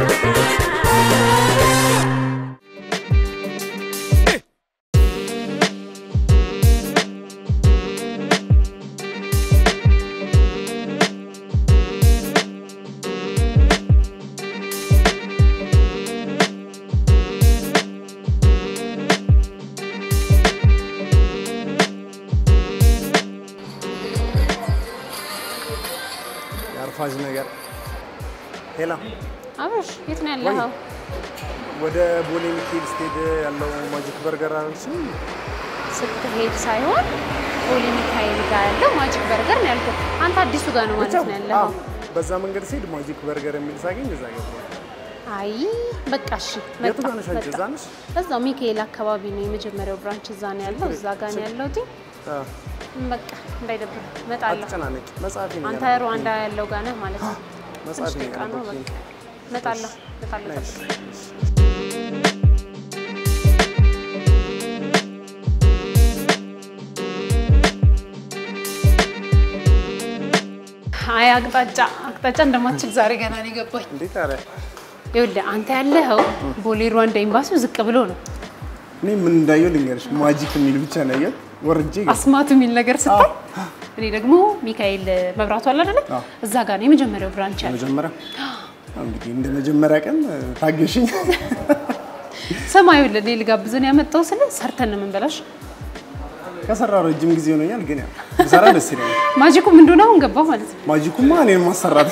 የአርፋጅ ነገር ሄላ አብርሽ የት ነው ያለኸው? ወደ ቦሌ ሚካኤል ስትሄድ ያለው ማጂክ በርገር አለችም። ስትሄድ ሳይሆን ቦሌ ሚካኤል ጋር ያለው ማጂክ በርገር ነው ያልኩት። አንተ አዲሱ ጋር ነው ማለት ነው ያለኸው? በዛ መንገድ ስሄድ ማጂክ በርገር የሚል ሳገኝ እዛ ገባሁ። አይ በቃ እሺ፣ የቱ ጋር ነሽ አንቺ? መጣ። እዛ ነሽ? እዛው ሚካኤል አካባቢ ነው የመጀመሪያው ብራንች እዛ ነው ያለው። እዛ ጋር ነው ያለሁት። አ፣ በቃ እንዳይደብር እመጣለሁ። አትጨናነቂ። መጽሐፊ ነው አንተ ያነበብኩኝ። ሩዋንዳ ያለው ጋር ነህ ማለት ነው። መጽሐፊ ትንሽ ነው ደቂቃ ነው ያነበብኩኝ። በቃ እመጣለሁ። እመጣለሁ። ነሽ? ጠብቅ። አይ አቅጣጫ አቅጣጫ እንደማትችል ዛሬ ገና ነው የገባኝ። እንዴት አረ ይኸውልህ አንተ ያለኸው ቦሌ ሩዋንዳ ኤምባሲው ዝቅ ብሎ ነው። እኔ ምን እንዳየው ልንገርሽ፣ ማጂክ የሚል ብቻ ነው ያየሁት። ወርጄ ገባሁ። አስማቱ የሚል ነገር ስታይ እኔ ደግሞ ሚካኤል መብራቱ አለ አይደለ? አዎ። እዛ ጋር ነው የመጀመሪያው ብራንች ያለው። መጀመሪያ እንግዲህ እንደ መጀመሪያ ቀን ታገሽኝ። ሰማዩ ለኔ ልጋብዝን ያመጣው ስለ ሰርተን ነው የምንበላሽ። ከሰራው ረጅም ጊዜ ሆኖኛል፣ ግን ያው ብሰራ ደስ ይለኛል። ማጂኩ ምን እንደሆነ አሁን ገባሁ ማለት ነው። ማጂኩማ እኔን ማሰራት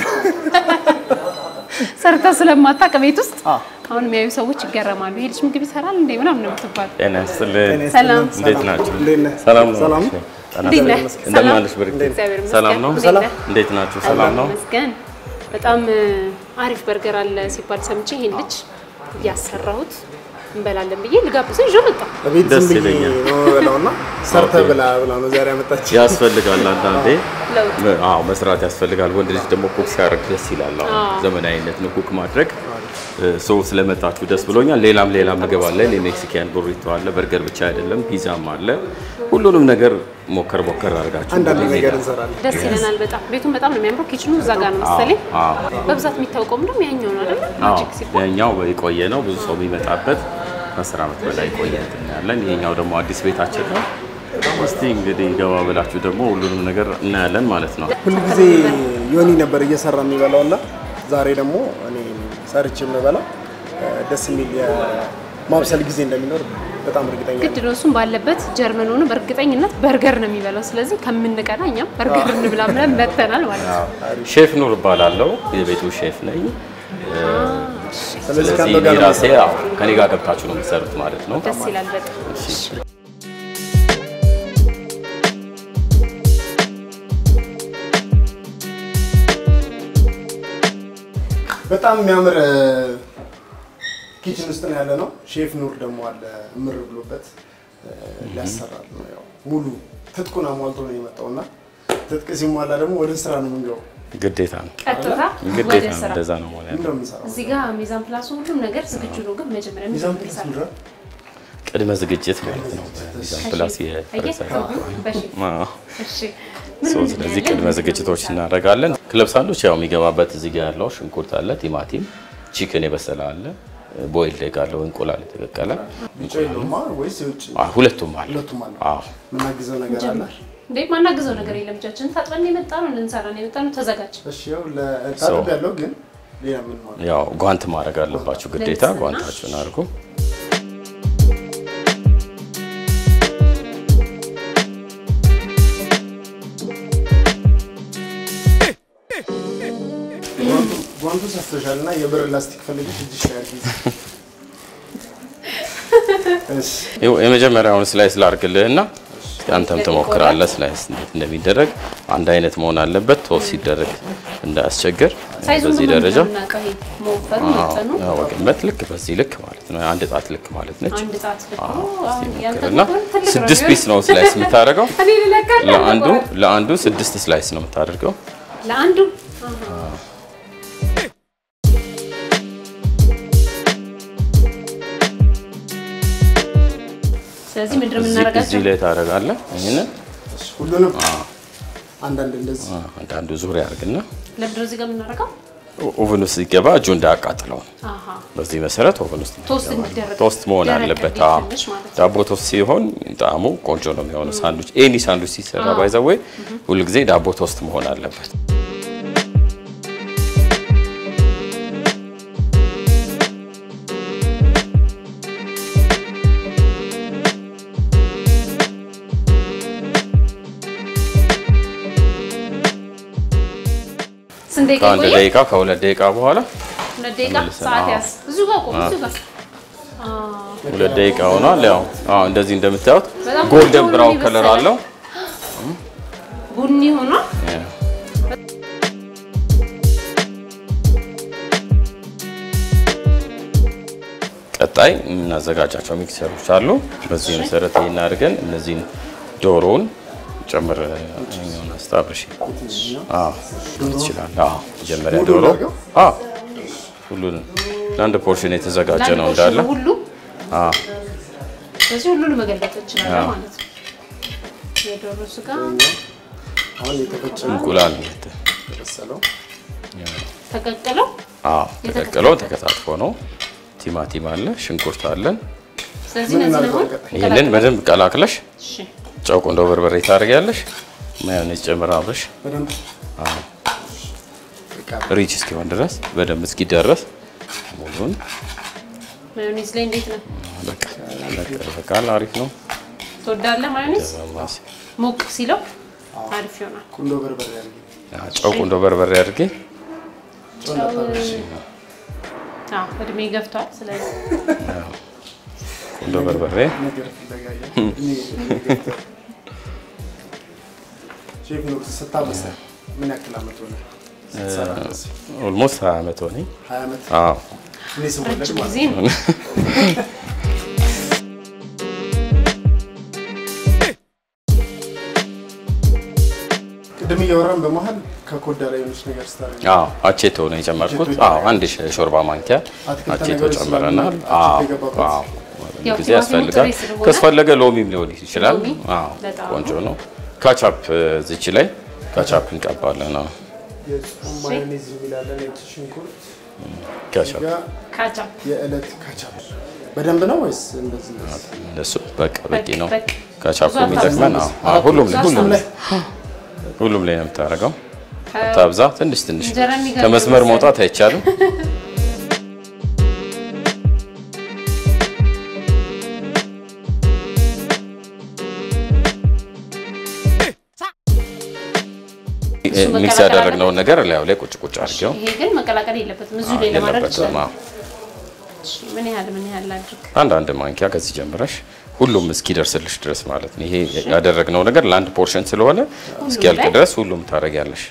ሰርተ ስለማታውቅ ቤት ውስጥ አዎ። አሁን የሚያዩ ሰዎች ይገረማሉ። ይሄ ልጅ ምግብ ይሰራል እንዴ ምናምን ነው የምትባል። ጤና ይስጥልኝ። ሰላም። እንዴት ናችሁ? እንዴት ነህ? ሰላም ነው? ሰላም እሺ። ጤና እንዴት ነህ? ይስጥልኝ። እንደምን አለሽ ብርቅ? እግዚአብሔር ይመስገን። ሰላም ነው? እንዴት ሰላም። ነህ? እንዴት ናችሁ? ሰላም ነው? ይመስገን። በጣም እ፣ አሪፍ በርገር አለ ሲባል ሰምቼ ይሄን ልጅ እያሰራሁት እንበላለን ብዬ ልጋብዘው ይዤ መጣሁ። በቤት ደስ ዝም ብዬ ይለኛል። ነው የምበላው እና ሰርተህ ኦኬ። ብላ ብላ ነው ዛሬ ያመጣች። ያስፈልጋል አንዳንዴ ለውጥ አዎ መስራት ያስፈልጋል። ወንድ ልጅ ደግሞ ኩክ ሲያደርግ ደስ ይላል። አሁን ዘመናዊነት ነው ኩክ ማድረግ። ሰው ስለመጣችሁ ደስ ብሎኛል። ሌላም ሌላ ምግብ አለ። የሜክሲካን ቡሪቶ አለ። በርገር ብቻ አይደለም፣ ፒዛም አለ። ሁሉንም ነገር ሞከር ሞከር አድርጋችሁ አንዳንድ እንግዲህ ነገር ሜዳ- እንሰራለን። ደስ ይለናል በጣም ቤቱን በጣም ነው የሚያምረው። ኪችኑ እዛ ጋር ነው መሰለኝ። አዎ በብዛት የሚታወቀው ደግሞ ያኛው ነው አይደል? አዎ ማጂክ ሲባል ያኛው የቆየ ነው። ብዙ ሰው የሚመጣበት ከአስር ዓመት በላይ ቆየ እንትን ያለን። ይሄኛው ደግሞ አዲስ ቤታችን ነው። እስቲ እንግዲህ ገባ ብላችሁ ደግሞ ሁሉንም ነገር እናያለን ማለት ነው። ሁል ጊዜ ዮኒ ነበር እየሰራ የሚበላው እና ዛሬ ደግሞ እኔ ሰርቼ የምበላው እ፣ ደስ የሚል የማብሰል ጊዜ እንደሚኖር በጣም እርግጠኛ ነኝ። ግድ ነው። እሱም ባለበት ጀርመን ሆኖ በእርግጠኝነት በርገር ነው የሚበላው። ስለዚህ ከምንቀና እኛም በርገር እንብላ ብለን መተናል ማለት ነው። ሼፍ ኑር እባላለሁ። የቤቱ ሼፍ ነኝ። ስለዚህ ስለዚህ ከአንተ እኔ ጋር ነው ራሴ አዎ፣ ከኔ ጋር ገብታችሁ ነው የምትሰሩት ማለት ነው። ደስ ይላል በጣም። በጣም የሚያምር እ፣ ኪችን ውስጥ ነው ያለ ነው። ሼፍ ኑር ደግሞ አለ ምር ብሎበት እ፣ ሊያሰራል ነው ያው ሙሉ ትጥቁን አሟልቶ ነው የመጣው እና ትጥቅ ሲሟላ ደግሞ ወደ ስራ ነው የምንገባው። ግዴታ ነው፣ ቀጥታ ግዴታ ወደ ነው። ስራ። እንደዛ ነው ማለት ምንድን ነው። ነው የምንሰራው? እዚህ ጋር ሚዛን ፕላሱ ሁሉም ነገር ዝግጁ ነው። ግን መጀመሪያ ሚዛን ምንድን ነው ፕላስ የምንሰራው? ምንድን ነው? ቅድመ ዝግጅት ማለት ነው። ሚዛን ፕላስ የፈረንሳይ በሺ- አዎ። እሺ። ሶ ምን ስለዚህ እናያለን? ቅድመ ዝግጅቶች እናደርጋለን። ክለብ ሳንዶች ያው የሚገባበት እዚህ ጋር ያለው ሽንኩርት አለ፣ ቲማቲም፣ ቺክን የበሰለ አለ፣ ቦይል ዴግ አለው፣ እንቁላል የተቀቀለ ውጭ የለውማ ወይስ የውጭ? አ፣ ሁለቱም አለ። ሁለቱም አለ። አዎ የምናግዘው ነገር አለ። ጀምር። እንዴ ማናግዘው ነገር የለም። እጃችንን ታጥበን የመጣ ነው ልንሰራ ነው የመጣ ነው። ተዘጋጅ። እሺ ያው ለታጥብ ያለው ግን ሌላ ምን ማለት ያው ጓንት ማድረግ አለባችሁ ግዴታ። ለንጽህና። ጓንታችሁን አድርጉ። ጓንቱ ሰፍተሻል እና የብር ላስቲክ ፈልገሽ እጅሽ ላይ አድርጊ። እሺ ይኸው የመጀመሪያውን ስላይስ ላርግልህና አንተም ትሞክራለህ ስላይስ እንዴት እንደሚደረግ። አንድ አይነት መሆን አለበት ቶስ ሲደረግ እንዳያስቸግር። ሳይዙን በዚህ በምን ደረጃ እናውቀው? ይሄ መወፈሩ አዎ፣ መጠኑ ያው ወገንበት ልክ በዚህ ልክ ማለት ነው። አንድ ጣት ልክ ማለት ነች። አንድ ጣት ልክ አዎ፣ ነው። እስቲ አሁን ያንተ ሞክርና ከሆነ ትልቅ ነው ስድስት የሚሆነው። ፒስ ነው ስላይስ የምታደርገው። እኔ ልለካለሁ። ለአንዱ ለአንዱ ስድስት ስላይስ ነው የምታደርገው። ለአንዱ ስለዚህ ምንድን ነው እዚህ የምናደርጋቸው? እዚህ ላይ ታደርጋለህ። ይህንን እሺ፣ ሁሉንም አንዳንድ እንደዚህ አንዳንዱ ዙሪያ አድርግና ለምንድን ነው እዚህ ጋር የምናደርገው? ኦቨን ውስጥ ሲገባ እጁ እንዳያቃጥለው አሃ በዚህ መሰረት ኦቨን ውስጥ ቶስት ይገባል። እንዲደረግ ቶስት መሆን ደረቅ አለበት። እንዲል አዎ። ትንሽ ማለት ነው። ዳቦ ቶስት ሲሆን ጣዕሙ ቆንጆ ነው የሚሆነው። ሳንዱች ኤኒ ሳንዱች ሲሰራ ባይዘዌ ሁልጊዜ ዳቦ ቶስት መሆን አለበት። ስንት ደቂቃ ከአንድ ይቆያል? ደቂቃ ከሁለት ደቂቃ በኋላ ሁለት ደቂቃ ተመልሰን፣ ሰዓት አዎ። ያዝ። እዚሁ ጋር ቆም፣ እዚሁ ጋር ሁለት ደቂቃ ሆኗል። ያው አዎ እንደዚህ እንደምታዩት በጣም ጎልደን ቆንጆ ብራውን ነው ከለር የበሰለ። አለው። ቡኒ ሆኗል። ቀጣይ የምናዘጋጃቸው ሚክሰሮች አሉ። በዚህ መሰረት ይህን አድርገን እነዚህን ዶሮውን ጨምር ኛውን አስታብሽ ትችላል። መጀመሪያ ሙሉ ዶሮ እናድርገው? አዎ፣ ሁሉንም ለአንድ ፖርሽን የተዘጋጀ ለአንድ ነው ፖርሽን እንዳለ ሁሉ አዎ። ስለዚህ ሁሉን መገልበጥ እንችላለን አዎ። ማለት ነው። የዶሮ ስጋ አሁን የተፈጨ እንቁላል የበሰለው ተቀቅለው አዎ፣ ተቀቅለው ተከታትፎ ነው። ቲማቲም አለ፣ ሽንኩርት አለን። ስለዚህ ምን እነዚህ እናድርገው? አሁን ይህንን በደንብ ቀላቅለሽ እሺ ጨው ቁንዶ በርበሬ ታደርጊያለሽ። ማዮኔዝ ጨምራለሽ። በደንብ በቃ ሪች እስኪሆን ድረስ በደንብ እስኪደረስ ሙሉን ማዮኔዝ ላይ እንዴት ነው በቃ በቃል አሪፍ ነው። ትወዳለህ? ማዮኔዝ ማስ ሞቅ ሲለው አሪፍ ይሆናል። ቁንዶ በርበሬ አድርጊ። ጨው ቁንዶ በርበሬ አድርጌ ጨው እንዳታበሽ። አዎ እድሜ ገፍቷል። ስለዚህ ቁንዶ በርበሬ ነገር ፍለጋ እያለ እኔ ገብተህ ሼፍ ኑር ስታበስል ምን ያክል ዓመት ሆነ? ስትሰራ ድረስ? ኦልሞስት ሀያ ዓመት ሆነኝ። ሀያ ዓመት አዎ እኔ ስወለድ ረጅም ማለት ጊዜ ነው። ነው። ቅድም እያወራን በመሀል ከኮዳ ላይ የሆነች ነገር ስታደርግ አዎ አቼቶ ነው የጨመርኩት። አቼቶ አዎ አንድ ሾርባ ማንኪያ አትክልት አቼቶ ነገሮች ጨምረናል። ስላሉ አዎ አቼቶ የገባበት። አዎ ያው ጊዜ ቲማቲሙ ያስፈልጋል። ጥሬ ስለሆነ ካስፈለገ ሎሚም ሊሆን ይችላል። ሎሚ አዎ በጣም ቆንጆ ነው። ካቻፕ ዝች ላይ ካቻፕ እንቀባለን። አዎ የጾም ማዮኔዝ የሚላለን ነጭ ሽንኩርት ካቻፕ ጋር ካቻፕ የዕለት ካቻፕ በደንብ ነው ወይስ እንደዚህ ነው? እነሱ በቃ በቂ ነው። በቂ። ካቻፕ ብዙ የሚጠቅመን አዎ አዎ፣ ሁሉም ላይ ሁሉም ላይ ሁሉም ላይ ነው የምታደርገው። ታብዛ ትንሽ ትንሽ እንጀራ የሚጋግር ከመስመር መሰለኝ። መውጣት አይቻልም። ሚክስ መቀላቀል ያደረግነውን ነገር ላዩ ላይ ቁጭ ቁጭ አድርጌው ይሄ ግን መቀላቀል የለበትም። እዚሁ ላይ ለማድረግ የለበትም። ይችላል። አዎ። እሺ፣ ምን ያህል ምን ያህል ላድርግ? አንዳንድ ማንኪያ ከዚህ ጀምረሽ ሁሉም እስኪደርስልሽ ድረስ ማለት ነው። ይሄ ያደረግነው ነገር ለአንድ ፖርሽን ስለሆነ እስኪያልቅ ላይ? ድረስ ሁሉም ታደርጊያለሽ።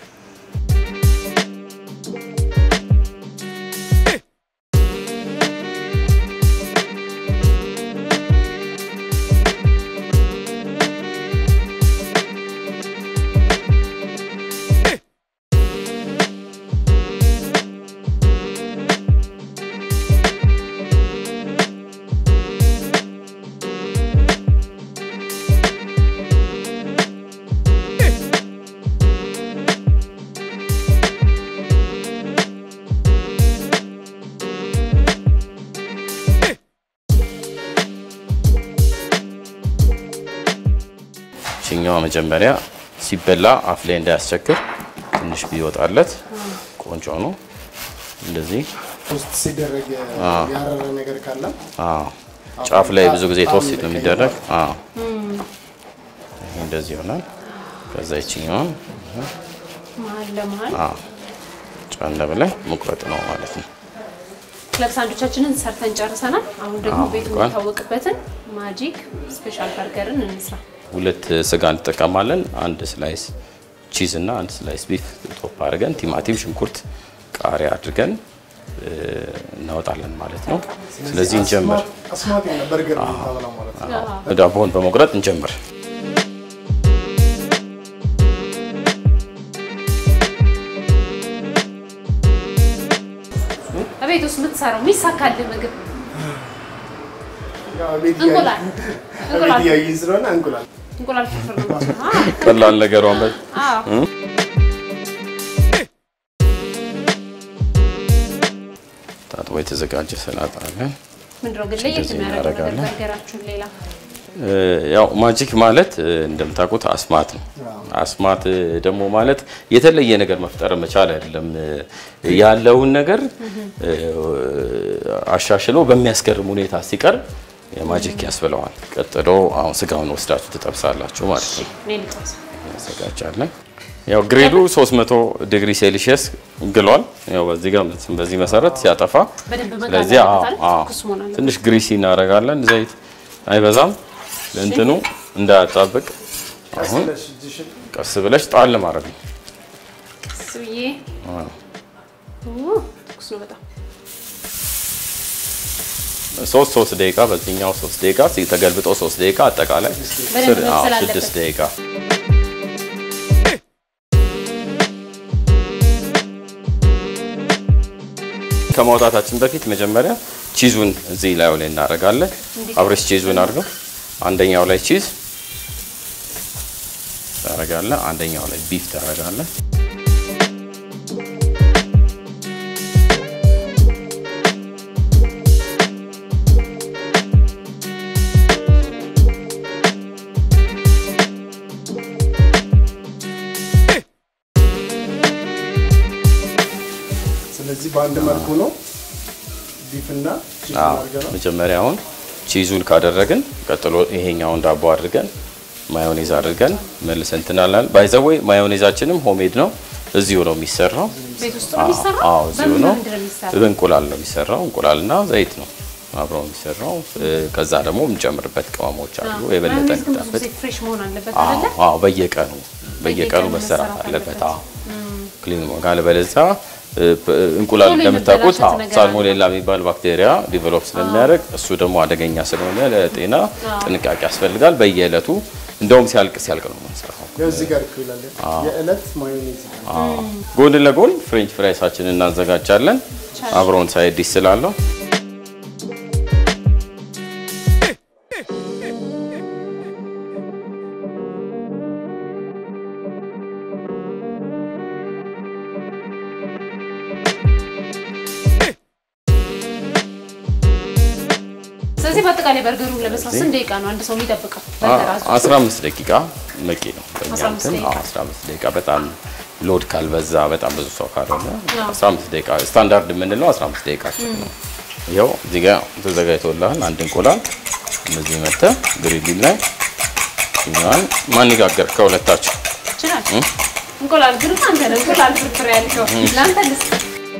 ችኛዋ መጀመሪያ ሲበላ አፍ ላይ እንዳያስቸግር ትንሽ ቢወጣለት ቆንጆ ነው። እንደዚህ ውስጥ ሲደረግ ያረረ ነገር ካለ አዎ፣ ጫፍ ላይ ብዙ ጊዜ ተወስድ ነው የሚደረግ። አዎ፣ ይሄ እንደዚህ ይሆናል። ከዛ ይችኛዋን መሀል ለመሀል አዎ፣ ጫን ብለን መቁረጥ ነው ማለት ነው። ክለብ ሳንዱቻችንን ሰርተን ጨርሰናል። አሁን ደግሞ አዎ፣ ቤቱ እንኳን። የሚታወቅበትን ማጂክ ስፔሻል በርገርን እንስራ። ሁለት ስጋ እንጠቀማለን። አንድ ስላይስ ቺዝ እና አንድ ስላይስ ቢፍ ቶፕ አድርገን ቲማቲም፣ ሽንኩርት፣ ቃሪያ አድርገን እ፣ እናወጣለን ማለት ነው። ስለዚህ እንጀምር። አስማት የሆነ በርገር ነው የምታበላው ማለት ነው። ዳቦውን በመቁረጥ እንጀምር። በቤት ውስጥ የምትሰራው የሚሳካልህ ምግብ ያው ቤት እንቁላል እያየን- እንቁላል ቤት እያየን ስለሆነ እንቁላል እንቁላል ፍርፍር ነው። አዎ፣ ቀላል ነገሯን በ- አዎ። ታጥቦ የተዘጋጀ ሰላጣ አለን። ምንድነው ግን ለየት እንደዚህ የሚያደርገው ነገር እናደርጋለን። በርገራችሁን ሌላ እ፣ ያው ማጂክ ማለት እ፣ እንደምታውቁት አስማት ነው። አስማት እ፣ ደግሞ ማለት የተለየ ነገር መፍጠር መቻል አይደለም። እ፣ ያለውን ነገር እ፣ አሻሽሎ በሚያስገርም ሁኔታ ሲቀርብ የማጂክ ያስብለዋል። ቀጥሎ አሁን ስጋውን ወስዳችሁ ትጠብሳላችሁ ማለት ነው። እኔ ልጠብስ። እናዘጋጃለን። ያው ግሪሉ 300 ዲግሪ ሴልሺየስ ግሏል። ያው በዚህ ጋር በዚህ መሰረት ሲያጠፋ በደንብ መጋል ስለዚህ አዎ አለበት አይደል? አዎ ትኩስ መሆን አለበት። ትንሽ ግሪሲ እናደርጋለን። ዘይት አይበዛም፣ ለእንትኑ እንዳያጣብቅ። ቀስ አሁን ብለሽ እጅሽን ቀስ ብለሽ ጣል ማድረግ ነው። እሱ ብዬ አዎ። ኡ፣ ትኩስ ነው በጣም ሶስት ሶስት ደቂቃ በዚህኛው ሶስት ደቂቃ ተገልብጦ ሶስት ደቂቃ አጠቃላይ በደንብ ስር- አዎ፣ መብሰል አለበት። ስድስት ደቂቃ ከማውጣታችን በፊት መጀመሪያ ቺዙን እዚህ ላዩ ላይ እናደርጋለን። አብረሽ ቺዙን አድርገው አንደኛው ላይ ቺዝ ታደርጋለህ፣ አንደኛው ላይ ቢፍ ታደርጋለህ። ስለዚህ በአንድ መልኩ ነው ቢፍና ቺዝ አዎ፣ አድርገናል። መጀመሪያ አሁን ቺዙን ካደረግን ቀጥሎ ይሄኛውን ዳቦ አድርገን ማዮኔዝ አድርገን መልሰን እንትናለን። ባይዘወይ ማዮኔዛችንም ሆሜድ ነው፣ እዚሁ ነው የሚሰራው። ቤት ውስጥ ነው የሚሰራው? አዎ እዚሁ በምን ነው። ምንድን ነው የሚሰራው? በእንቁላል ነው የሚሰራው። እንቁላልና ዘይት ነው አብረው የሚሰራው። እ፣ ከዛ ደግሞ የምንጨምርበት ቅመሞች አሉ የበለጠ ማዮኔዝ ግን ብዙ እንዲጣፍጥ። ጊዜ ፍሬሽ መሆን አለበት አዎ አይደለ? አዎ፣ በየቀኑ በየቀኑ በየቀኑ መሰራት መሰራት አለበት። አለበት። አዎ ክሊን ካለ በለዚያ እንቁላል ቶሎ እንደምታውቁት የመበላሸት አዎ ነገር ሳልሞኔላ የሚባል ባክቴሪያ ዲቨሎፕ ስለሚያደርግ እሱ ደግሞ አደገኛ ስለሆነ ለጤና ጥንቃቄ ያስፈልጋል። በየዕለቱ እንደውም ሲያልቅ ሲያልቅ ነው የምንሰራው። ያው እዚህ ጋር እኮ ይላል የዕለት ማዮኔዝ ጎን ለጎን ፍሬንች ፍራይሳችንን እናዘጋጃለን። አብረውን ሳይድ ዲሽ ስላለው ስለዚህ በአጠቃላይ በርገሩን ለመስራት ስንት ደቂቃ ነው አንድ ሰው የሚጠብቀው? በርገር አዞ 15 ደቂቃ በቂ ነው። በእኛ 15 እንትን ደቂቃ። አዎ፣ 15 ደቂቃ በጣም ሎድ ካልበዛ በጣም ብዙ ሰው ካልሆነ አዎ። 15 ደቂቃ ስታንዳርድ የምንለው 15 ደቂቃ ነው። ይኸው እዚህ ጋር ተዘጋጅቶልሃል አንድ እንቁላል እንደዚህ መተህ ግሪሊን ላይ እኛን ማን ይጋገር ከሁለታችሁ ይችላል። እንቁላል ግን አንተ ነህ እንቁላል ፍርፍር ያልከው ለአንተ ልስጥ።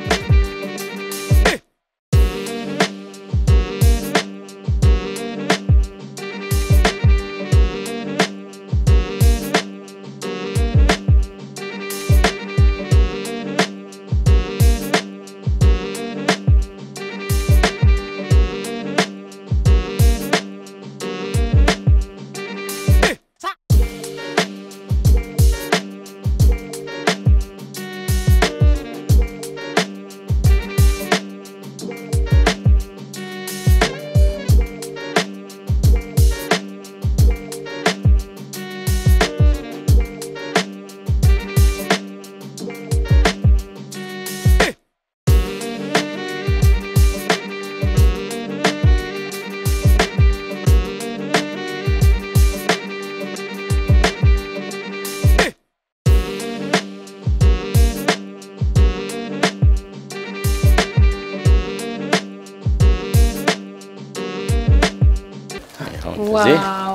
ይኸው እንደዚህ ዋው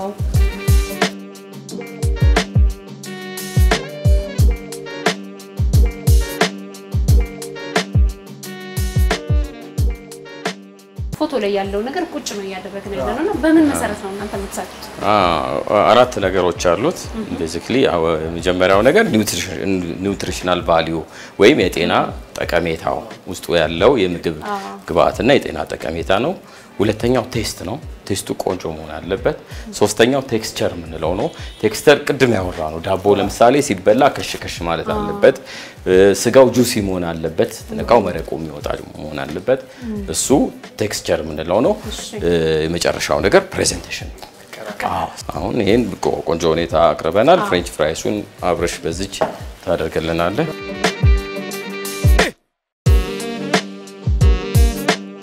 ፎቶ ላይ ያለው ነገር ቁጭ ነው እያደረግን ያለ ነው እና በምን መሰረት ነው እናንተ የምትሰጡት? አ- አራት ነገሮች አሉት። ቤዚክሊ የመጀመሪያው ነገር ኒውትሪሽናል ቫሊዩ ወይም የጤና ጠቀሜታው ውስጡ ያለው የምግብ ግብአትና የጤና ጠቀሜታ ነው። ሁለተኛው ቴስት ነው። ቴስቱ ቆንጆ መሆን አለበት። ሶስተኛው ቴክስቸር የምንለው ነው። ቴክስቸር ቅድም ያወራ ነው። ዳቦ ለምሳሌ ሲበላ ከሽ ከሽ ማለት አለበት። እ፣ ስጋው ጁሲ መሆን አለበት። ስትነካው መረቁ የሚወጣ መሆን አለበት። እሱ ቴክስቸር የምንለው ነው። እ፣ የመጨረሻው ነገር ፕሬዘንቴሽን አዎ አሁን ይሄን ቆ- ቆንጆ ሁኔታ አቅርበናል። ፍሬንች ፍራይሱን አብረሽ በዚች ታደርግልናለህ።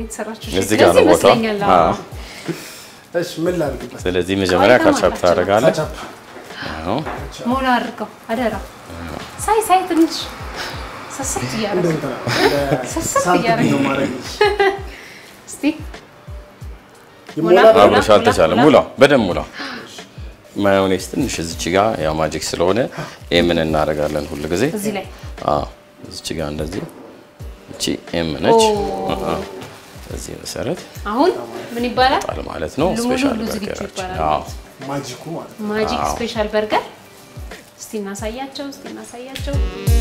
የተሰራችው። እዚህ ጋር ነው ቦታ። ይመስለኛል። አዎ። እሺ ምን ላድርግበት? ስለዚህ መጀመሪያ ቆይታ ካቻፕ ማለት ታደርጋለህ። ካቻፕ አዎ። ሞላ አድርገው አደራ። ሳይ ሳይ ትንሽ ሰስት እንደ እያደረግ እንትና እንደ ስስት ሳንቲም እያደረገ ነው ማድረግ እስቲ ይሞላል። ሙላ። አብሮሽ አልተቻለም። ሙላ በደንብ ሙላ። ማዮኔዝ ትንሽ እዚች ጋር ያው ማጂክ ስለሆነ ይህ ምን እናደርጋለን ሁል ጊዜ እዚህ ላይ አዎ፣ እዚች ጋር እንደዚህ እቺ ኤም ነች። ኦ። አዎ። በዚህ መሰረት አሁን ምን ይባላል? ጣል ማለት ነው። ሙሉ ስፔሻል ሁሉ ዝግጁ በርገራችን። ይባላል አዎ ማለት ነው። ማጂኩ ማለት ነው። ማጂክ አዎ። ስፔሻል በርገር እስቲ እናሳያቸው፣ እስቲ እናሳያቸው።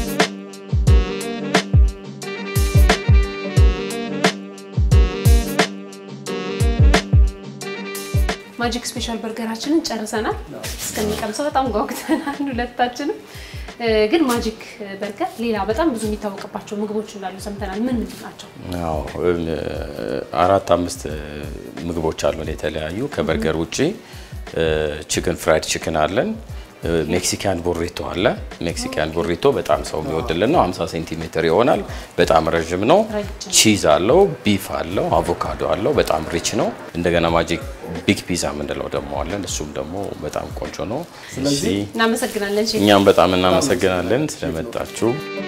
ማጂክ ስፔሻል በርገራችንን ጨርሰናል። እስከሚቀምሰው በጣም ጓጉተናል ሁለታችንም። እ፣ ግን ማጂክ በርገር ሌላ በጣም ብዙ የሚታወቅባቸው ምግቦች እንዳሉ ሰምተናል። ምን ምንድን ናቸው? አዎ እ፣ አራት አምስት ምግቦች አሉን የተለያዩ ከበርገር ውጪ ቺክን ፍራይድ ቺክን አለን። እ፣ ሜክሲካን ቦሪቶ አለ። ሜክሲካን ቦሪቶ በጣም ሰው የሚወድልን ነው። 50 ሴንቲሜትር ይሆናል። በጣም ረዥም ነው። ረጅም። ቺዝ አለው፣ ቢፍ አለው፣ አቮካዶ አለው። በጣም ሪች ነው። እንደገና ማጂክ ቢግ ፒዛ የምንለው ደግሞ አለን። እሱም ደግሞ በጣም ቆንጆ ነው። ስለዚህ እናመሰግናለን ሼፍ። እኛም በጣም እናመሰግናለን ስለመጣችሁ።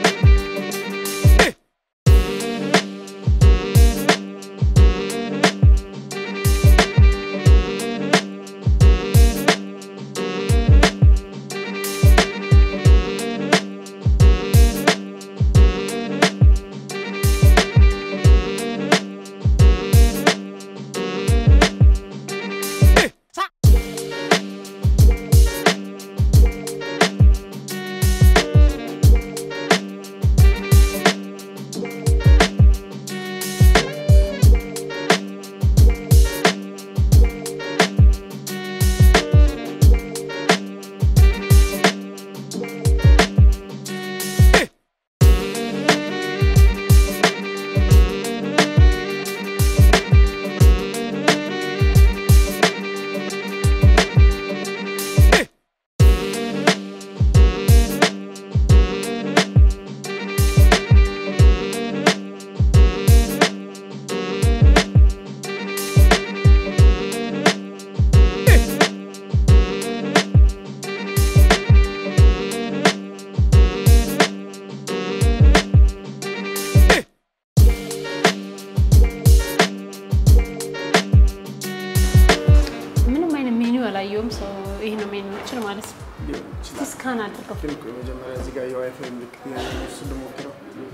ምንም አይነት ሜኒው አላየውም። ሰው ይሄ ነው ሜኒዎችን ማለት ነው። ሊሆን ይችላል። እስካን አድርገው ግን ቆይ መጀመሪያ እዚህ ጋር የዋይፋይ ምልክት ያለው እሱን ልሞክረው።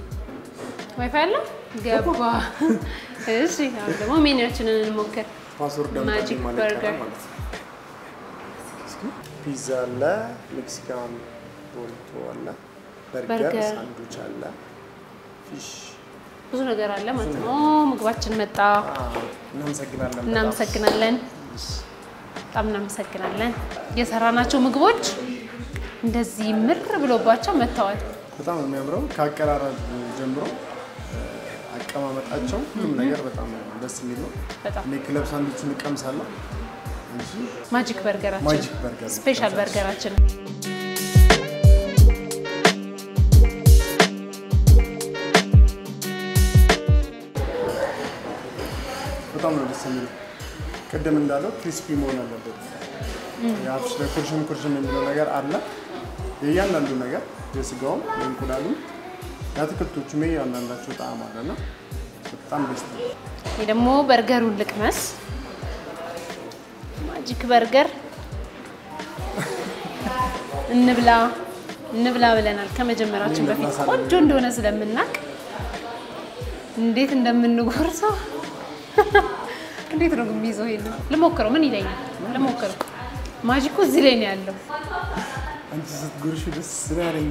ዋይፋይ አለ ገባ። እሺ አሁን ደግሞ ሜኒዎችንን እንሞክር። ፓስወርድ ማጂክ አምጣልኝ ማለት በርገር። ይቻላል ማለት ነው። እስኪ ፒዛ አለ፣ ሜክሲካን ቦሪቶ አለ፣ በርገር፣ በርገር። ሳንዱች አለ፣ ፊሽ። ብዙ ነገር አለ ማለት ነው። ኦ ምግባችን መጣ። አዎ፣ እናመሰግናለን። በጣም። እናመሰግናለን። በጣም እናመሰግናለን። የሰራናቸው ምግቦች እንደዚህ ምር ብሎባቸው መጥተዋል። በጣም ነው የሚያምረው ከአቀራረብ ጀምሮ እ፣ አቀማመጣቸው ሁሉም ነገር በጣም ደስ የሚል ነው። በጣም እኔ ክለብ ሳንዱቹን እቀምሳለሁ እንጂ ማጂክ በርገራችን ማጂክ በርገር ነው ስፔሻል የምቀምሳለሁ። በርገራችን በጣም ነው ደስ የሚለው። ቅድም እንዳለው ክሪስፒ መሆን አለበት። የአፍሽ ላይ ኩርሽም ኩርሽም የሚለው ነገር አለ። የእያንዳንዱ ነገር የስጋውም የእንቁላሉም የአትክልቶቹም የእያንዳንዳቸው ጣዕም አለና በጣም ደስ ነው። ይህ ደግሞ በርገሩን ልቅመስ። ማጂክ በርገር እንብላ እንብላ ብለናል ከመጀመራችን በፊት ቆንጆ እንደሆነ ስለምናውቅ እንዴት እንደምንጎርሰው እንዴት ነው የሚይዘው? ይሄን ልሞክረው። ምን ይለኛል? ልሞክረው። ማጂኩ እዚህ ላይ ነው ያለው። አንቺ ስትጎርሽ ደስ ስላለኝ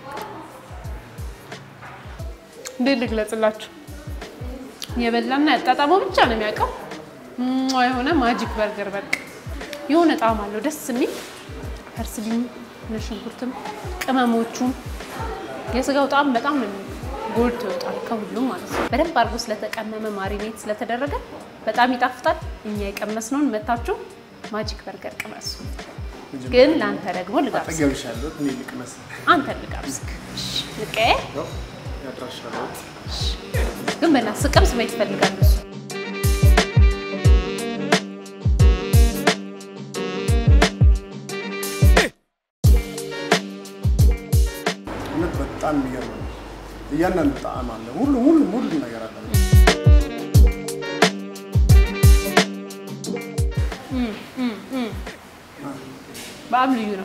እንዴት ልግለጽላችሁ? የበላና ያጣጣመው ብቻ ነው የሚያውቀው። ሟ የሆነ ማጂክ በርገር በቃ የሆነ ጣዕም አለው ደስ የሚል ፐርስሊም፣ ነጭ ሽንኩርትም፣ ቅመሞቹም የስጋው ጣዕም በጣም ነው ጎልቶ ይወጣል ከሁሉም ማለት ነው። በደንብ አድርጎ ስለተቀመመ ማሪኔት ስለተደረገ በጣም ይጣፍጣል። እኛ የቀመስነውን መታችሁ ማጂክ በርገር ቅመሱ። ግን ለአንተ ደግሞ ልጋብዝ፣ አጠገብሻለሁ። እኔ ልቅመስ አንተ ልጋብዝክ። እሺ፣ ልቀየ ነው ያድራሻለሁ። ግን በእናትህ ስቀምስ ማየት እፈልጋለሁ እሱ እያንዳንዱ ጣዕም አለ። ሁሉም ሁሉም ሁሉም ነገር አለ። በጣም ልዩ ነው።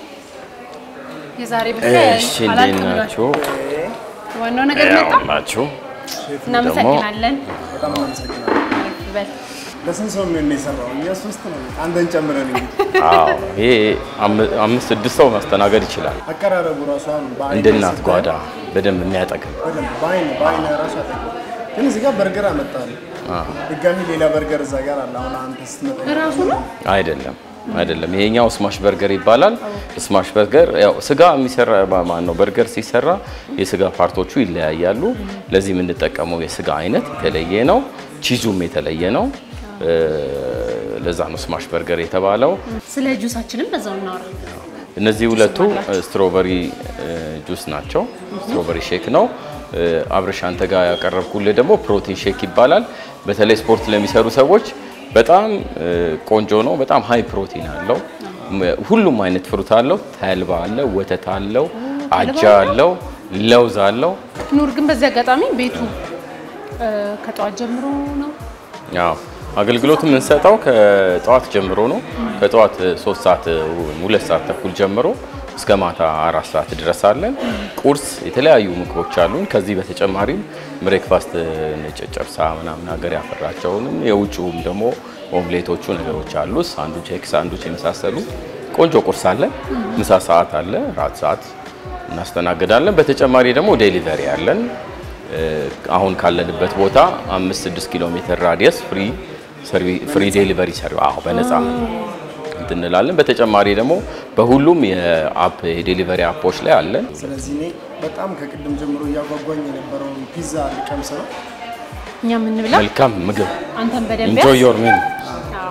የዛሬ ብቻ እሺ እንዴት ናችሁ? ዋናው ነገር ያው መጣ። ናችሁ። እናመሰግናለን። በጣም እናመሰግናለን። በል ለስንት ሰው የሚሆን ነው የሰራው? እኛ ሶስት ነው። አንተን ጨምረን እንግዲህ አዎ ይሄ አም- አምስት ስድስት ሰው ማስተናገድ ይችላል። አቀራረቡ ራሱ አሁን በአይን እንደ እናት ስታይ ጓዳ በደንብ የሚያጠግም በደንብ በአይን በአይን ራሱ አጠገብ ግን እዚህ ጋር በርገር አመጣል። ድጋሚ ሌላ በርገር እዛ ጋር አለ። አሁን አንተ ስትመጣ እራሱ ነው አይደለም አይደለም። ይሄኛው ስማሽ በርገር ይባላል። ስማሽ በርገር ያው ስጋ የሚሰራ ማን ነው? በርገር ሲሰራ የስጋ ፓርቶቹ ይለያያሉ። ለዚህ የምንጠቀመው የስጋ አይነት የተለየ ነው። ቺዙም የተለየ ነው። እ፣ ለዛ ነው ስማሽ በርገር የተባለው። ስለ ጁሳችንም በዛው እናወራ። እነዚህ ሁለቱ ስትሮበሪ ጁስ ናቸው። ስትሮበሪ ሼክ ነው። እ፣ አብረሽ አንተ ጋር ያቀረብኩልህ ደግሞ ፕሮቲን ሼክ ይባላል። በተለይ ስፖርት ለሚሰሩ ሰዎች በጣም እ፣ ቆንጆ ነው። በጣም ሃይ ፕሮቲን አለው። ም- ሁሉም አይነት ፍሩት አለው። ተልባ አለው፣ ወተት አለው፣ አጃ አለው፣ ለውዝ አለው። ኑር ግን በዚህ አጋጣሚ ቤቱ እ፣ ከጠዋት ጀምሮ ነው ያው አገልግሎት የምንሰጠው ከጠዋት ጀምሮ ነው። ከጠዋት ሶስት ሰዓት ወይም ሁለት ሰዓት ተኩል ጀምሮ እስከ ማታ አራት ሰዓት ድረስ አለን። ቁርስ የተለያዩ ምግቦች አሉን። ከዚህ በተጨማሪም ብሬክፋስት ጨጨብሳ ምናምን ሀገር ያፈራቸውንም የውጭውም ደግሞ ኦምሌቶቹ ነገሮች አሉ። ሳንዱች፣ ኤግ ሳንዱች የመሳሰሉ ቆንጆ ቁርስ አለን። ምሳ ሰዓት አለ፣ ራት ሰዓት እናስተናግዳለን። በተጨማሪ ደግሞ ዴሊቨሪ አለን። እ፣ አሁን ካለንበት ቦታ አምስት ስድስት ኪሎ ሜትር ራዲየስ ፍሪ ሰርቪ- ፍሪ ዴሊቨሪ ሰርቪ አዎ በነፃ እንትን እንላለን። በተጨማሪ ደግሞ በሁሉም የአፕ የዴሊቨሪ አፖች ላይ አለን። ስለዚህ እኔ በጣም ከቅድም ጀምሮ እያጓጓኝ የነበረውን ፒዛ ልቀምስ ነው። እኛ የምንብላ መልካም ምግብ አንተን በደንብ ኢንጆይ ያዝ። ዮር ሚል አዎ።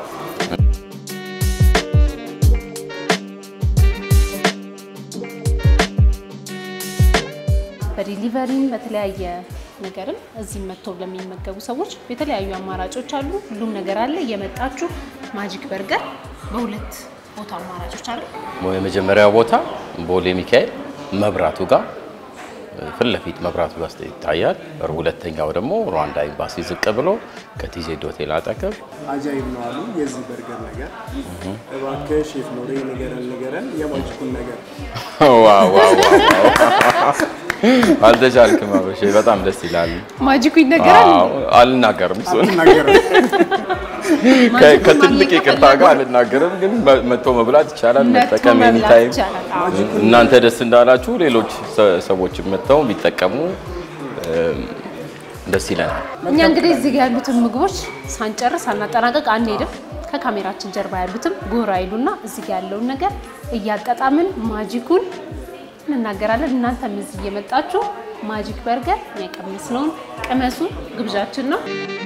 በዲሊቨሪም በተለያየ ነገርም እዚህ መጥተው ለሚመገቡ ሰዎች የተለያዩ አማራጮች አሉ። ሁሉም ነገር አለ። እየመጣችሁ ማጂክ በርገር በሁለት ቦታ አማራጮች አሉ። የመጀመሪያው ቦታ ቦሌ ሚካኤል መብራቱ ጋር ፊት ለፊት መብራቱ ጋር ይታያል። ሁለተኛው ደግሞ ሩዋንዳ ኤምባሲ ዝቅ ብሎ ከቲዜድ ሆቴል አጠገብ አጃይብ ነው አሉ የዚህ በርገር ነገር። እባክህ ሼፍ ኖሬ ንገረን ንገረን የማጅኩን ነገር ዋው ዋው ዋው አልተቻልክም አበሼ በጣም ደስ ይላል። ማጂኩ ይነገራል። አዎ፣ አልናገርም እሱን ነገር ከ- ማጂኩን ከትልቅ ማግኘት ይቅርታ ከፈለጉ ጋር አልናገርም፣ ግን መ- መጥቶ መብላት ይቻላል። መጥቶ መጠቀም መብላት ኤኒታይም ይቻላል። አዎ። እናንተ ደስ እንዳላችሁ ሌሎች ሰ- ሰዎችም መጥተው ቢጠቀሙ እም፣ ደስ ይለናል። እኛ እንግዲህ እዚህ ጋር ያሉትን ምግቦች ሳንጨርስ ሳናጠናቀቅ አንሄድም። ከካሜራችን ጀርባ ያሉትም ጎራ ይሉና እዚህ ጋር ያለውን ነገር እያጣጣምን ማጂኩን እንናገራለን። እናንተም እዚህ እየመጣችሁ ማጂክ በርገር የቀመስነውን ቅመሱ ግብዣችን ነው።